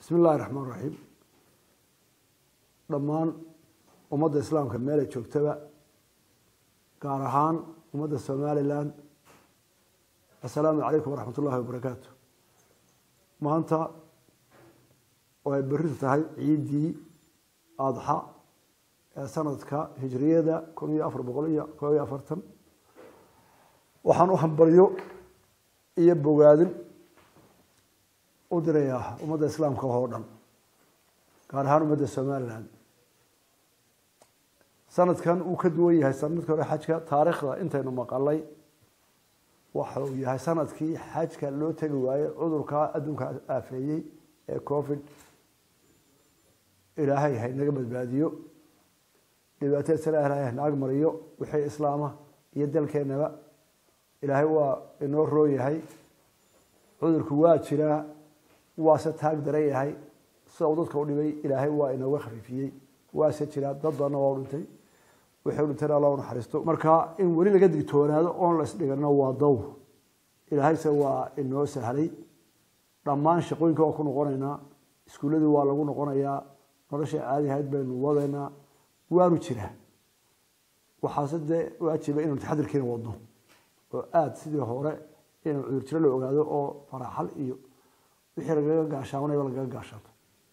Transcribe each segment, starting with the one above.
bismi illahi raxmaan raxiim dhammaan ummadda islaamka meelay joogtaba gaar ahaan ummadda somalilan assalaamu calaykum waraxmat ullahi wabarakaatu maanta oo ay beritu tahay ciiddii adxa ee sanadka hijriyada kun iyo afar boqol iyo koob iyo afartan waxaan u hambalyo iyo bogaadin u dirayaa ummadda islaamka oo dhan gaar ahaan ummadda somalilan sanadkan uu ka duwan yahay sanadkii hore xajka taariikhda intaynu maqalay waxa uu yahay sanadkii xajka loo tegi waayey cudurkaa adduunka aafeeyey ee covid ilaahay haynaga badbaadiyo dhibaatada sala ilaahay hanaag mariyo wixii islaama iyo dalkeenaba ilaahay waa inoo roon yahay cudurku waa jiraa waase taag daran yahay sida uu dadka u dhibay ilaahay waa inooga khafiifiyey waase jiraa dad badanna waa u dhintay wixii u dhintayna alla u naxariisto marka in weli laga digtoonaado oon la isdhigano waa dawr ilaahayse waa inoo sahlay dhammaan shaqooyinka waa ku noqonaynaa iskuulladii waa lagu noqonayaa nolosha caadi ahayd baynu wadaynaa waanu jiraa waxaase dee waajiba inaynu taxadirkiina wadno oo aada sidii hore inaynu cudur jiro la ogaado oo faraxal iyo wixii lagaga gaashaamanayba lagaga gaashaato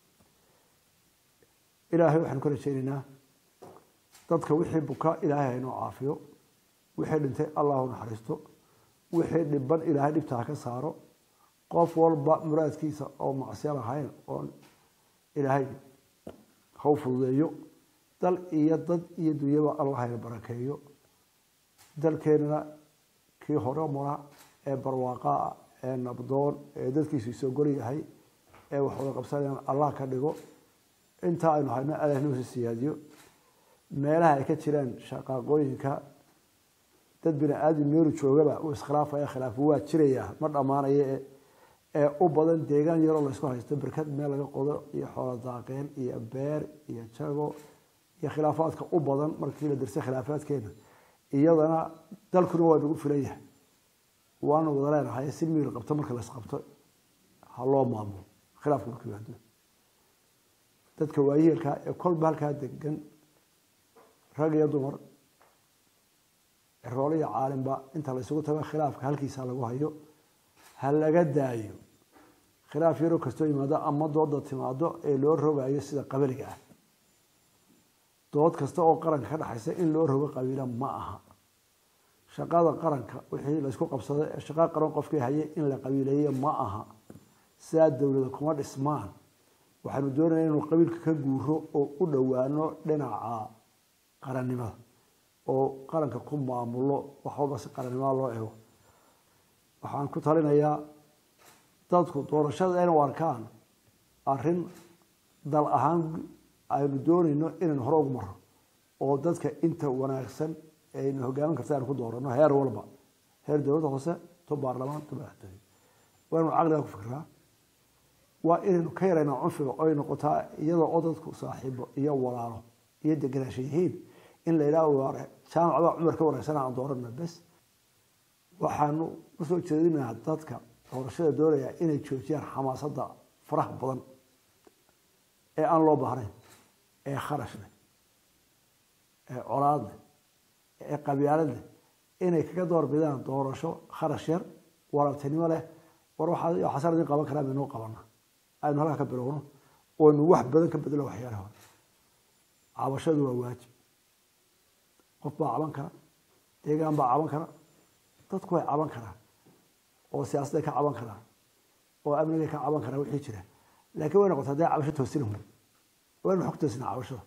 ilaahay waxaanu ka rajeynaynaa dadka wixii buka ilaahay haynoo caafiyo wixii dhintay allahu naxariisto wixii dhiban ilaahay dhibta ha ka saaro qof walba muraadkiisa oo macsiya lahayn oon ilaahay ha u fududeeyo dal iyo dad iyo dunyaba allah hayna barakeeyo dalkeenana kii hore mara ee barwaaqaa ee nabdoon ee dadkiisu isoo gol yahay ee wax wada qabsanayaan allah ka dhigo intaa aynu hayno allah inuusi siyaadiyo meelaha ay ka jiraan shaqaaqooyinka dad bini aadam meelu joogaba uu iskhilaafaya khilaafo waa jiraya ma dhammaanaya ee u badan deegaan yaroo laysku haysto berkad meel laga qodo iyo xoolo daaqeen iyo beer iyo jago iyo khilaafaadka u badan markii la dirsay khilaafaadkeena iyadana dalkuna waa nagu filan yahay waanu wada leenahay si miil qabto marka laisqabto ha loo maamulo khilaafka markuu yimaado dadka waayeelkaa ee kolba halkaa degan rag iyo dumar roolo iyo caalimba inta la isugu tago khilaafka halkiisa lagu hayo ha laga daayo khilaaf yaroo kastoo yimaado ama dooda timaado ee loo rogayo sida qabaliga ah dood kasta oo qaranka ka dhexaysa in loo rogo qabiila ma aha shaqada qaranka wixii laysku qabsaday ee shaqa qaran qofkii haye in la qabiileeye ma aha sidaa dowlada kuma dhismaan waxaanu doonaya inuu qabiilka ka guuro oo u dhowaano dhinaca qarannimada oo qaranka ku maamulo wax walba si qarannimada loo ego waxaan ku talinayaa dadku doorashada inay arkaan arrin dal ahaan aynu doonayno inaynu hore ugu maro oo dadka inta wanaagsan aynu hogaamin karta aynu ku doorano heer walba heer dowladda hoose to baarlamaan to madaxtooye waa inuu caqliga ku fikraa waa inaynu ka yaraynaa cunfiga oy noqotaa iyadoo oo dadku saaxiibo iyo walaalo iyo degenaansha yihiin in la yidhaha waare jaamac baa cumar ka wanaagsan aan doorana bes waxaanu usoo jeedinaha dadka doorashada doonaya inay joojiyaan xamaasadda faraha badan ee aan loo baahnayn ee kharash leh ee colaad leh ee qabyaalad leh inay kaga door bidaan doorasho kharash yar waraabtinimo leh war waxaasan idin qaban karaa baynoo qabana aynu halkaa ka bilowno oonu wax badan ka bedelo waxyaalaha hore cabashadu waa waajib qof baa caban kara deegaan baa caban kara dadku way caban karaan oo siyaasadday ka caban karaan oo amnigay ka caban karaan wixii jira laakiin way noqotaa dee cabasho toosina hun waynu xog toosina cabashada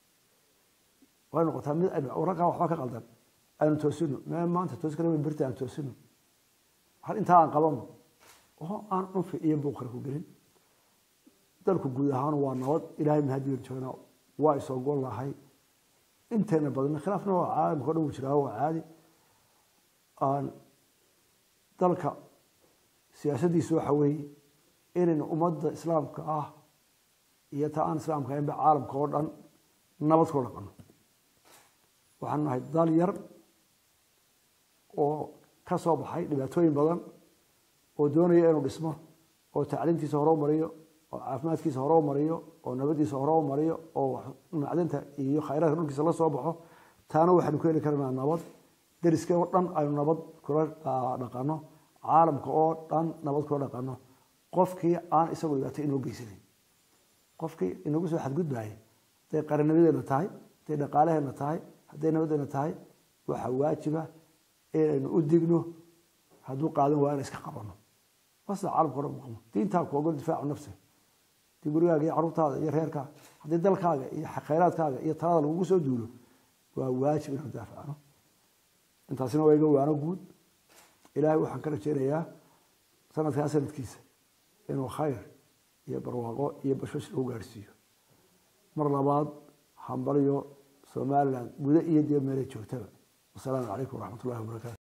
way noqotaa mid aynu raggaa waxba ka qaldan aynu toosino mee maanta toosi kara birta aan toosino hal intaa aan qabano oo aan cunfi iyo buuqara ku gelin dalku guud ahaan waa nabad ilaahay mahadiyo joogna waa isoo gol lahay inteena badan khilaafna waa caalamka o dhan wuu jiraa waa caadi aan dalka siyaasaddiisu waxa weeye inaynu ummadda islaamka ah iyo ta aan islaamka ahaynba caalamka oo dhan nabad kula dhaqano waxaan nahay dal yar oo ka soo baxay dhibaatooyin badan oo doonaya inuu dhismo oo tacliintiisa hore u mariyo oo caafimaadkiisa hore u mariyo oo nabadiisa hore u mariyo oo macdinta iyo khayraadka dhulkiisa la soo baxo taana waxaynu ku heli karnaa nabad deriska oo dhan aynu nabad kula dhaqano caalamka oo dhan nabad kula dhaqano qofkii aan isagu dhibaato inoo geysanayn qofkii inagu soo xadgudbaaya hadday qarinimadeena tahay hadday dhaqaalaheena tahay hadday nabadeena tahay waxaa waajiba inaynu u digno hadduu qaadan waa in iska qabano wasda caalamka odhan maqmo diintaa ku ogol difaacu nafsi haddii gurigaaga iyo carruurtaada iyo reerkaaga haddii dalkaaga iyo khayraadkaaga iyo talada lagugu soo duulo waa waajib inaan daafacno intaasina waa iga waano guud ilaahay waxaan ka rajaynayaa sanadkaa sanadkiisa inuu khayr iyo barwaaqo iyo bashbash lagu gaadhsiiyo mar labaad hambalyo somaliland gudo iyo dib meelay joogtaba wasalaamu calaykum waraxmat ullahi wabarakatu